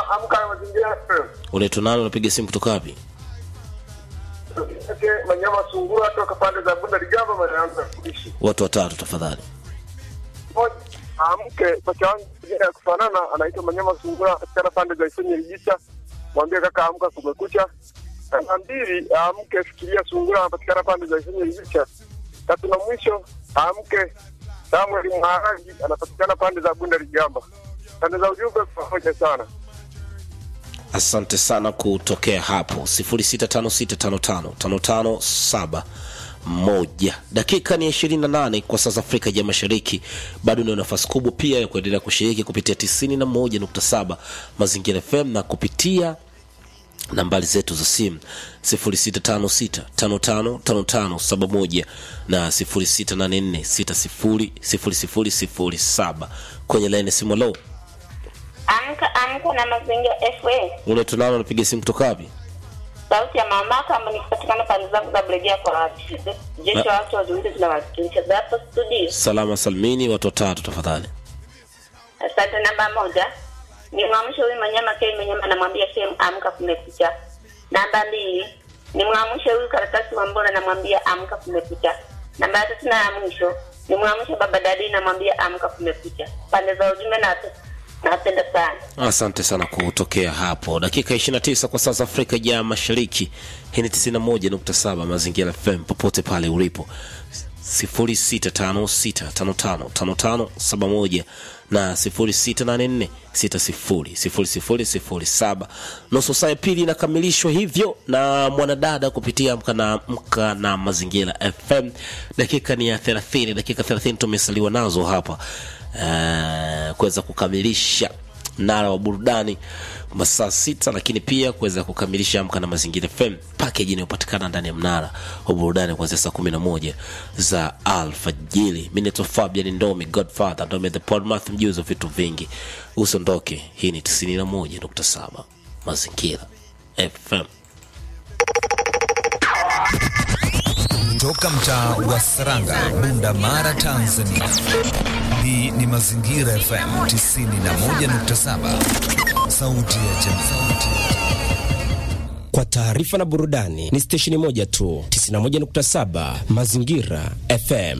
amka na mazingira unaitwa nani unapiga simu kutoka wapi yake Manyama Sungura toka pande za Bunda Ligamba maanaanza kuishi. watu watatu tafadhali Moja amke pacha wangu jina ya kufanana anaitwa Manyama Sungura katika pande za Isenye Lijicha. Mwambie kaka amka kumekucha. Namba mbili amke fikiria Sungura anapatikana pande za Isenye Lijicha. Tatu na mwisho amke Samuel Mharagi anapatikana pande za Bunda Ligamba. Pande za ujumbe pamoja sana. asante sana kutokea hapo 0656555571 dakika ni 28 kwa sasa afrika ya mashariki bado ni nafasi kubwa pia ya kuendelea kushiriki kupitia 91.7 mazingira fm na kupitia nambari zetu za simu 0656555571 na 0684600007 kwenye laini ya simu lo Amka amka na mazingira FA. unaitwa nani unapiga simu kutoka wapi Sauti ya mama kama nikipatikana pande zangu za Bulegea kwa wapi. Jeshi wa watu wazuri tunawakilisha za hapo studio. salama salmini watu watatu tafadhali Asante namba moja. Ni mwamsho huyu Manyama Kei Manyama namwambia Shem amka kumekucha. Namba mbili. Ni mwamsho huyu karatasi wa Mbona namwambia amka kumekucha. Namba ya tatu na ya mwisho. Ni mwamsho baba dadi namwambia amka kumekucha. Pande za ujumbe na napenda sana. asante sana kutokea hapo dakika 29 kwa saa za afrika ya mashariki hii ni 91.7 mazingira fm popote pale ulipo 0656555571 na 0684600007 nusu saa ya pili inakamilishwa hivyo na mwanadada kupitia mka na, mka na mazingira fm dakika ni ya 30 dakika 30 tumesaliwa nazo hapa uh, kuweza kukamilisha mnara wa burudani masaa sita lakini pia kuweza kukamilisha amka na mazingira fm pakeji inayopatikana ndani ya mnara wa burudani kuanzia saa kumi na moja za alfajili mi naitwa fabian ndomi godfather ndomi the podmath mjuzi wa vitu vingi usiondoke hii ni 91.7 mazingira fm Toka mtaa wa Saranga, Bunda Mara, Tanzania. Hii ni Mazingira FM 91.7, sauti ya jamii. Kwa taarifa na burudani ni stesheni moja tu, 91.7 Mazingira FM.